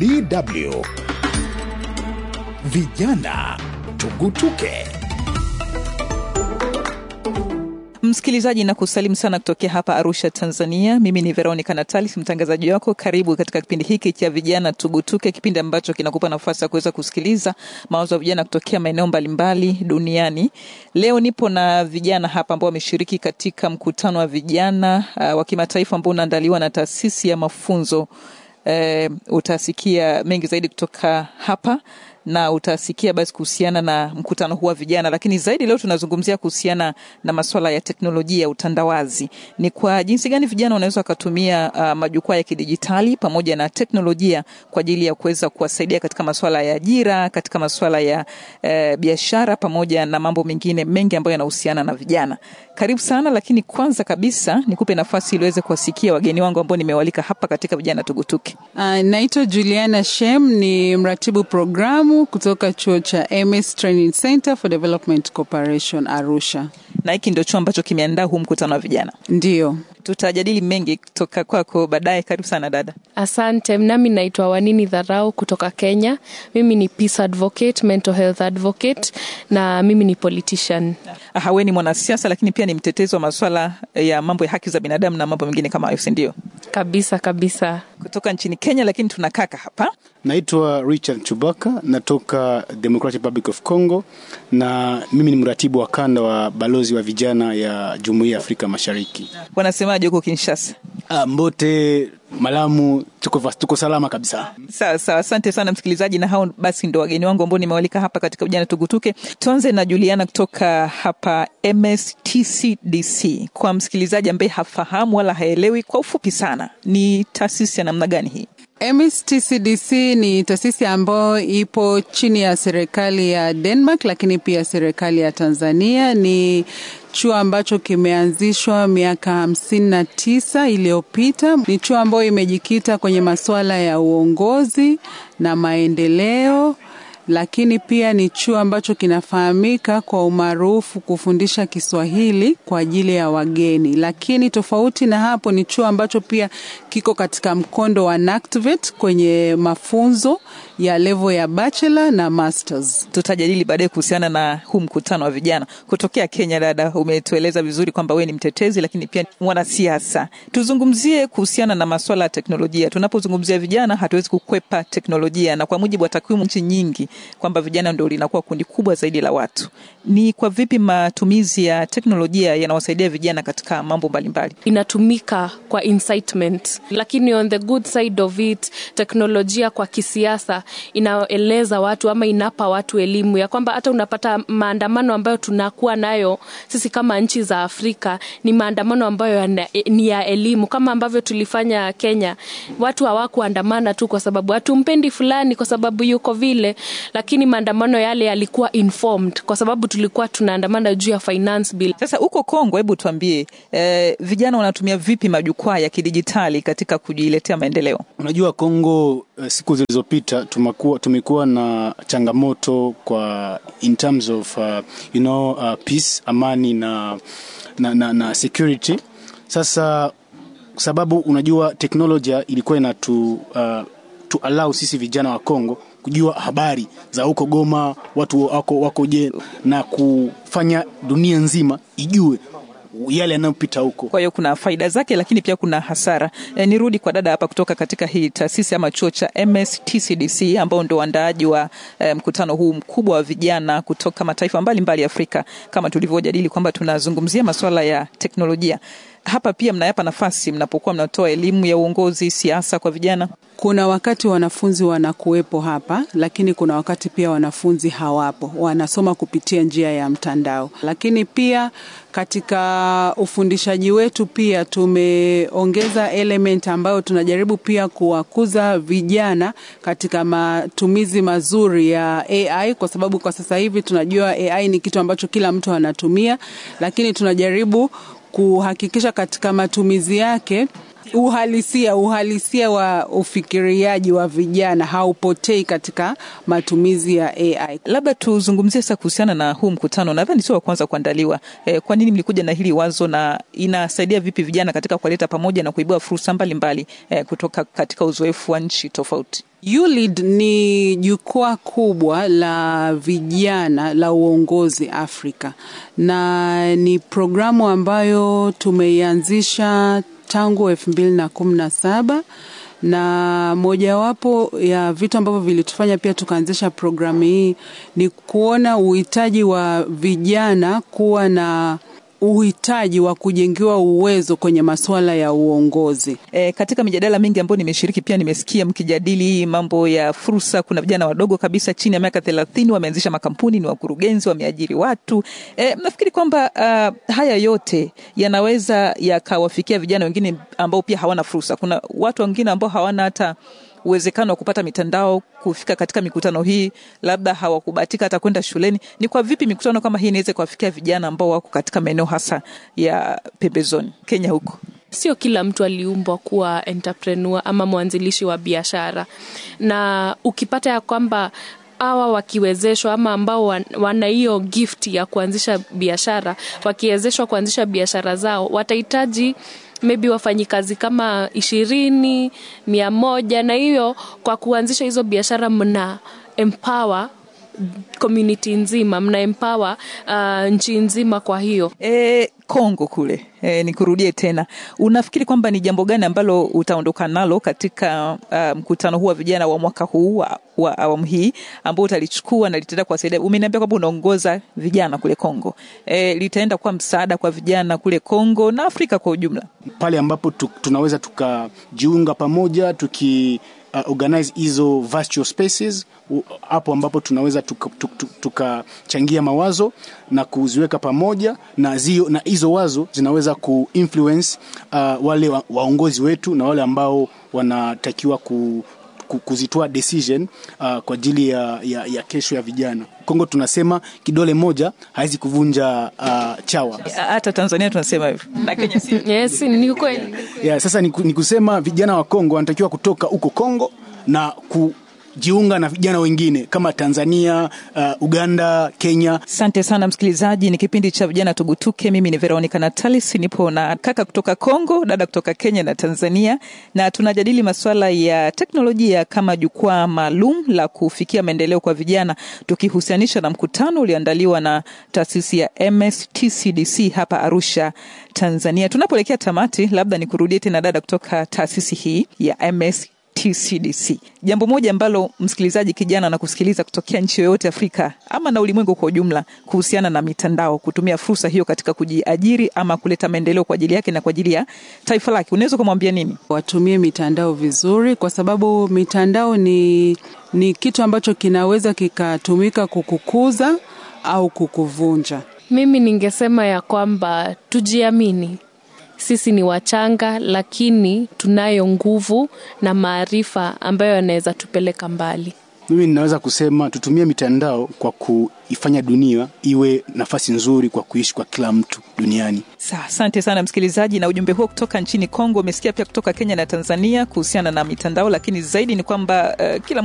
DW. Vijana tugutuke. Msikilizaji na kusalimu sana kutokea hapa Arusha, Tanzania. Mimi ni Veronica Natalis, mtangazaji wako. Karibu katika kipindi hiki cha vijana tugutuke, kipindi ambacho kinakupa nafasi ya kuweza kusikiliza mawazo ya vijana kutokea maeneo mbalimbali duniani. Leo nipo na vijana hapa ambao wameshiriki katika mkutano wa vijana uh, wa kimataifa ambao unaandaliwa na taasisi ya mafunzo uh, utasikia mengi zaidi kutoka hapa na utasikia basi kuhusiana na mkutano huu wa vijana, lakini zaidi leo tunazungumzia kuhusiana na masuala ya teknolojia ya utandawazi. Ni kwa jinsi gani vijana wanaweza wakatumia uh, majukwaa ya kidijitali pamoja na teknolojia kwa ajili ya kuweza kuwasaidia katika masuala ya ajira, katika masuala ya uh, biashara pamoja na mambo mengine mengi ambayo yanahusiana na vijana. Karibu sana, lakini kwanza kabisa nikupe nafasi ili uweze kuwasikia wageni wangu ambao nimewalika hapa katika vijana tugutuke. Uh, naitwa Juliana Shem, ni mratibu programu kutoka chuo cha MS Training Center for Development Cooperation Arusha. Na hiki ndio chuo ambacho kimeandaa huu mkutano wa vijana. Ndiyo. Tutajadili mengi kutoka kwako baadaye. Karibu sana dada. Asante. Nami naitwa Wanini Dharau kutoka Kenya. Mimi ni peace advocate, mental health advocate na mimi ni politician. Aha, wewe ni mwanasiasa lakini pia ni mtetezi wa masuala ya mambo ya haki za binadamu na mambo mengine kama hayo, si ndio? Kabisa kabisa. Kutoka nchini Kenya, lakini tuna kaka hapa. Naitwa Richard Chubaka, natoka Democratic Republic of Congo na mimi ni mratibu wa kanda wa balozi wa vijana ya Jumuiya ya Afrika Mashariki. Wanasemaje huko Kinshasa? Ah, Mbote, Malamu, tuko, tuko salama kabisa. Sawa sawa, asante sana msikilizaji, na hao basi ndo wageni wangu ambao nimewalika hapa katika vijana tugutuke. Tuanze na Juliana kutoka hapa MSTCDC. Kwa msikilizaji ambaye hafahamu wala haelewi, kwa ufupi sana, ni taasisi ya namna gani hii? MSTCDC ni taasisi ambayo ipo chini ya serikali ya Denmark, lakini pia serikali ya Tanzania. Ni chuo ambacho kimeanzishwa miaka hamsini na tisa iliyopita. Ni chuo ambayo imejikita kwenye masuala ya uongozi na maendeleo lakini pia ni chuo ambacho kinafahamika kwa umaarufu kufundisha Kiswahili kwa ajili ya wageni. Lakini tofauti na hapo, ni chuo ambacho pia kiko katika mkondo wa NACTVET kwenye mafunzo ya level ya bachelor na masters. Tutajadili baadaye kuhusiana na huu mkutano wa vijana kutokea Kenya. Dada, umetueleza vizuri kwamba wewe ni mtetezi, lakini pia mwanasiasa. Tuzungumzie kuhusiana na masuala ya teknolojia. Tunapozungumzia vijana, hatuwezi kukwepa teknolojia, na kwa mujibu wa takwimu nchi nyingi kwamba vijana ndio linakuwa kundi kubwa zaidi la watu. Ni kwa vipi matumizi ya teknolojia yanawasaidia vijana katika mambo mbalimbali? Inatumika kwa incitement, lakini on the good side of it, teknolojia kwa kisiasa inaeleza watu ama inapa watu elimu ya kwamba hata unapata maandamano ambayo tunakuwa nayo sisi kama nchi za Afrika ni maandamano ambayo yana, ni ya elimu, kama ambavyo tulifanya Kenya. Watu hawakuandamana tu kwa sababu hatumpendi fulani, kwa sababu yuko vile lakini maandamano yale yalikuwa informed kwa sababu tulikuwa tunaandamana juu ya finance bill. Sasa huko Kongo, hebu tuambie, eh, vijana wanatumia vipi majukwaa ya kidijitali katika kujiletea maendeleo? Unajua Kongo, uh, siku zilizopita tumekuwa tumekuwa na changamoto kwa in terms of uh, you know, uh, peace, amani na, na, na, na security. Sasa sababu unajua teknolojia ilikuwa inatu uh, tu allow sisi vijana wa Kongo kujua habari za huko Goma, watu wako wako je, na kufanya dunia nzima ijue yale yanayopita huko. Kwa hiyo kuna faida zake, lakini pia kuna hasara. E, nirudi kwa dada hapa kutoka katika hii taasisi ama chuo cha MSTCDC ambao ndio waandaaji wa e, mkutano huu mkubwa wa vijana kutoka mataifa mbalimbali mbali Afrika, kama tulivyojadili kwamba tunazungumzia masuala ya teknolojia hapa pia mnayapa nafasi mnapokuwa mnatoa elimu ya uongozi, siasa kwa vijana? Kuna wakati wanafunzi wanakuwepo hapa, lakini kuna wakati pia wanafunzi hawapo, wanasoma kupitia njia ya mtandao. Lakini pia katika ufundishaji wetu pia tumeongeza element ambayo tunajaribu pia kuwakuza vijana katika matumizi mazuri ya AI, kwa sababu kwa sasa hivi tunajua AI ni kitu ambacho kila mtu anatumia, lakini tunajaribu kuhakikisha katika matumizi yake uhalisia uhalisia wa ufikiriaji wa vijana haupotei katika matumizi ya AI. Labda tuzungumzie sasa kuhusiana na huu mkutano. Nadhani sio wa kwanza kuandaliwa. E, kwa nini mlikuja na hili wazo na inasaidia vipi vijana katika kuwaleta pamoja na kuibua fursa mbalimbali e, kutoka katika uzoefu wa nchi tofauti? ULEAD ni jukwaa kubwa la vijana la uongozi Afrika, na ni programu ambayo tumeianzisha tangu elfu mbili na kumi na saba na mojawapo ya vitu ambavyo vilitufanya pia tukaanzisha programu hii ni kuona uhitaji wa vijana kuwa na uhitaji wa kujengiwa uwezo kwenye masuala ya uongozi. E, katika mijadala mingi ambayo nimeshiriki pia nimesikia mkijadili mambo ya fursa. Kuna vijana wadogo kabisa chini ya miaka thelathini wameanzisha makampuni, ni wakurugenzi, wameajiri watu. E, nafikiri kwamba uh, haya yote yanaweza yakawafikia vijana wengine ambao pia hawana fursa. Kuna watu wengine ambao hawana hata uwezekano wa kupata mitandao kufika katika mikutano hii, labda hawakubahatika hata kwenda shuleni. Ni kwa vipi mikutano kama hii inaweza kuwafikia vijana ambao wako katika maeneo hasa ya pembezoni Kenya huko? Sio kila mtu aliumbwa kuwa entrepreneur ama mwanzilishi wa biashara, na ukipata ya kwamba hawa wakiwezeshwa ama ambao wana hiyo gift ya kuanzisha biashara, wakiwezeshwa kuanzisha biashara zao, watahitaji maybe wafanyikazi kama ishirini mia moja na hiyo kwa kuanzisha hizo biashara mna empower community nzima mna empower uh, nchi nzima kwa hiyo e, Kongo kule e, nikurudie tena, unafikiri kwamba ni jambo gani ambalo utaondoka nalo katika uh, mkutano huu wa vijana wa mwaka huu wa, wa awamu hii ambao utalichukua na litaenda kuwasaidia? Umeniambia kwamba unaongoza vijana kule Kongo e, litaenda kuwa msaada kwa vijana kule Kongo na Afrika kwa ujumla, pale ambapo tu, tunaweza tukajiunga pamoja tuki uh, organize hizo virtual spaces hapo ambapo tunaweza tukachangia tuka, tuka mawazo na kuziweka pamoja na zio, na hizo wazo zinaweza kuinfluence uh, wale wa, waongozi wetu na wale ambao wanatakiwa ku, ku, kuzitoa decision uh, kwa ajili ya, ya, ya kesho ya vijana. Kongo tunasema kidole moja hawezi kuvunja uh, chawa. Hata Tanzania tunasema hivyo na Kenya si yes, ni kweli. Yeah, sasa ni, ni kusema vijana wa Kongo wanatakiwa kutoka huko Kongo na ku jiunga na vijana wengine kama Tanzania, uh, Uganda, Kenya. Asante sana msikilizaji, ni kipindi cha vijana tugutuke. Mimi ni Veronica Natalis, nipo na kaka kutoka Kongo, dada kutoka Kenya na Tanzania, na tunajadili masuala ya teknolojia kama jukwaa maalum la kufikia maendeleo kwa vijana, tukihusianisha na mkutano ulioandaliwa na taasisi ya MSTCDC hapa Arusha, Tanzania. Tunapoelekea tamati, labda nikurudie tena dada kutoka taasisi hii ya MS TCDC. Jambo moja ambalo msikilizaji kijana na kusikiliza kutokea nchi yoyote Afrika ama na ulimwengu kwa ujumla kuhusiana na mitandao, kutumia fursa hiyo katika kujiajiri ama kuleta maendeleo kwa ajili yake na kwa ajili ya taifa lake, unaweza kumwambia nini? Watumie mitandao vizuri, kwa sababu mitandao ni, ni kitu ambacho kinaweza kikatumika kukukuza au kukuvunja. Mimi ningesema ya kwamba tujiamini sisi ni wachanga lakini tunayo nguvu na maarifa ambayo yanaweza tupeleka mbali. Mimi ninaweza kusema tutumie mitandao kwa kuifanya dunia iwe nafasi nzuri kwa kuishi kwa kila mtu duniani. Sa, asante sana msikilizaji, na ujumbe huo kutoka nchini Kongo umesikia pia kutoka Kenya na Tanzania kuhusiana na mitandao, lakini zaidi ni kwamba uh, kila